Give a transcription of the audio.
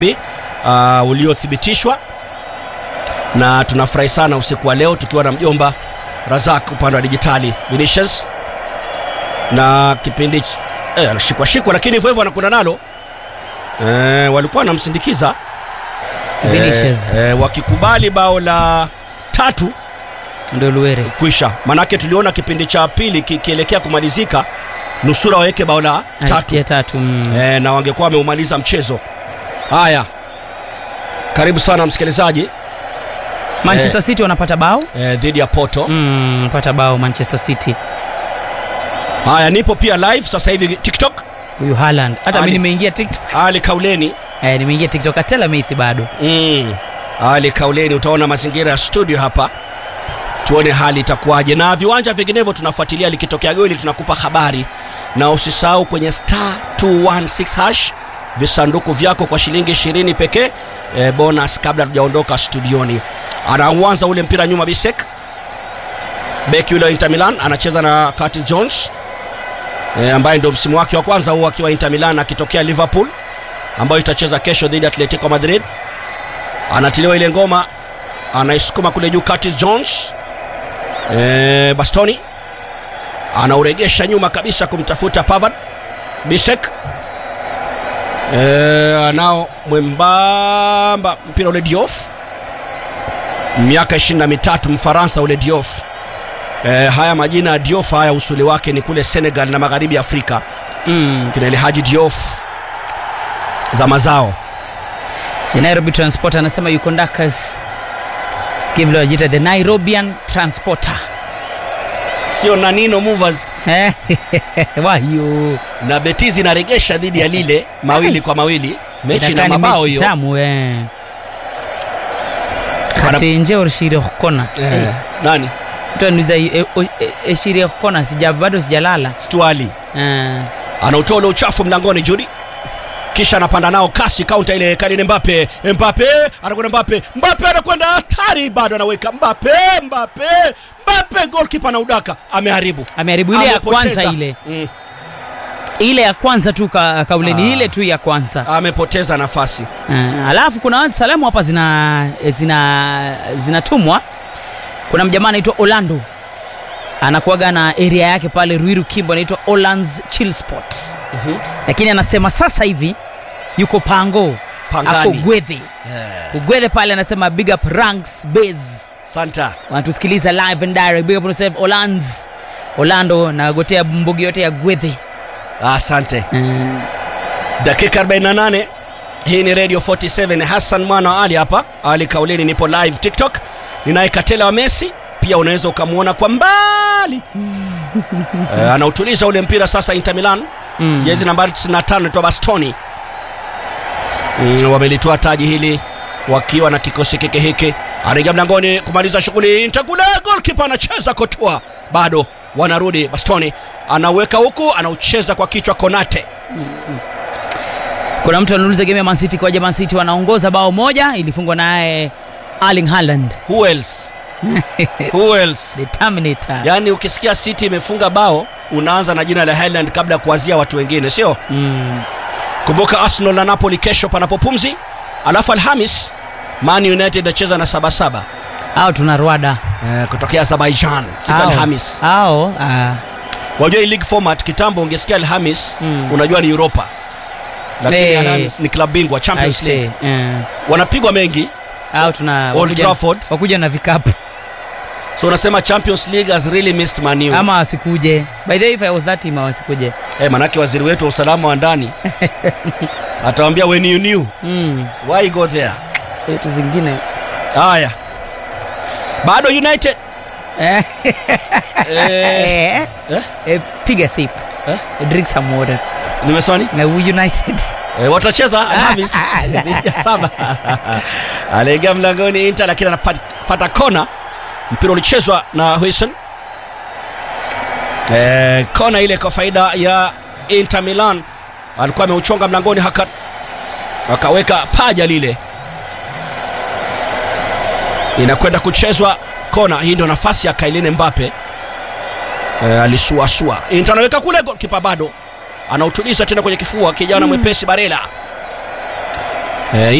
uh, uliothibitishwa na tunafurahi sana usiku wa leo tukiwa na mjomba Razak upande wa dijitali Vinicius na kipindi ch- eh, anashikwa shikwa, lakini hivyo hivyo anakwenda nalo eh, walikuwa wanamsindikiza Vinicius. eh, eh, wakikubali bao la tatu ndio Luere kuisha, manake tuliona kipindi cha pili kikielekea kumalizika nusura waweke bao la tatu ya tatu mm. e, na wangekuwa wameumaliza mchezo. Haya, karibu sana msikilizaji Manchester City wanapata bao e, dhidi ya Porto. mm, wanapata bao Manchester City Haya, nipo pia live sasa hivi TikTok. huyu Haaland hata Ali. mimi nimeingia TikTok Ali Kauleni eh, nimeingia TikTok atela Messi bado mm. Ali Kauleni, utaona mazingira ya studio hapa, tuone hali itakuwaje, na viwanja vinginevyo tunafuatilia, likitokea goli tunakupa habari, na usisahau kwenye star 216 hash visanduku vyako kwa shilingi 20 pekee e, bonus kabla tujaondoka studioni. Anauanza ule mpira nyuma, Bisek beki yule wa Inter Milan anacheza na Curtis Jones e, ambaye ndio msimu wake wa kwanza huu akiwa Inter Milan akitokea Liverpool ambayo itacheza kesho dhidi ya Atletico Madrid. Anatiliwa ile ngoma, anaisukuma kule juu Curtis Jones e, Bastoni anauregesha nyuma kabisa kumtafuta Pavard. Bisek e, anao mwembamba mpira ule Diouf, miaka 23 Mfaransa ule Diouf. E, haya majina ya Diouf haya usuli wake ni kule Senegal na magharibi ya Afrika, mm. kina ile Haji Diouf za mazao The Nairobi Transporter anasema yuko Ndakas sikia vile wanajiita the Nairobian Transporter sio Nanino Movers wayo na Betis inaregesha dhidi ya lile mawili kwa mawili, mechi na Inakaa ni mabao mechi hiyo. tamu eh. katenje orshire hokona Eh, nani mtu aniuliza e- o- e- eshire hokona sija bado sijalala Stuali Eh, anautoa ule uchafu mlangoni Judi, kisha anapanda nao kasi kaunta ile Kylian Mbappe. Mbappe anakwenda Mbappe, Mbappe anakwenda hatari, bado anaweka Mbappe, Mbappe, Mbappe, goalkeeper na udaka ameharibu, ameharibu ile ya Amepoteza. kwanza ile mm, ile ya kwanza tu ka, kauleni Ah. ile tu ya kwanza amepoteza nafasi. Eh, alafu kuna watu salamu hapa zina zina zinatumwa kuna mjamaa anaitwa Orlando anakuaga na area yake pale Ruiru Kimbo anaitwa Olands Chill Spot lakini anasema sasa hivi yuko Pango Pangani. ako Gwethe Eh, Gwethe pale anasema big up ranks base Santa wanatusikiliza live and direct big up on yourself Olands Orlando na gotea mbugi yote ya Gwethe asante. Eh, dakika 48 hii ni radio 47 hassan mwana wa ali hapa ali kauleni nipo live tiktok ninaye katela wa messi pia unaweza ukamwona kwa mbali eh, anautuliza ule mpira sasa inter milan mm. jezi nambari 95 naitwa bastoni mm, wamelitoa taji hili wakiwa na kikosi kike hiki anaingia mlangoni kumaliza shughuli Inter kule golkipa anacheza kotua bado wanarudi bastoni anaweka huku anaucheza kwa kichwa konate kuna mtu anauliza game ya Man City kwaje Man City wanaongoza bao moja ilifungwa naye Erling Haaland who else who else the Terminator yaani ukisikia city imefunga bao unaanza na jina la highland kabla ya kuwazia watu wengine sio mm. kumbuka arsenal na napoli kesho panapo pumzi alafu alhamis man united acheza na sabasaba au tuna Rwanda eh, kutokea azerbaijan siku ya Au. alhamis au ah. wajua hii league format kitambo ungesikia alhamis Mm. unajua ni europa lakini Eh. alhamis ni club bingwa I champions say, league eh. wanapigwa mengi au tuna Old wakuja, Trafford. wakuja na vikapu so unasema champions league has really missed manu ama wasikuje by the way if I was that team wasikuje eh, manake waziri wetu wa usalama wa ndani atawambia when you knew mm. why go there vitu zingine haya bado united Eh, eh, eh, eh, eh, piga sip eh, drink some water nimesema nini na we united eh, watacheza alhamis dhidi ya saba aliingia mlangoni inter lakini anapata kona mpira ulichezwa na Huijsen eh, kona ile kwa faida ya inter milan alikuwa ameuchonga mlangoni haka akaweka paja lile inakwenda kuchezwa kona hii ndio nafasi ya kailini mbape eh, alisuasua inter anaweka kule kipa bado anautuliza tena kwenye kifua kijana mwepesi barela eh,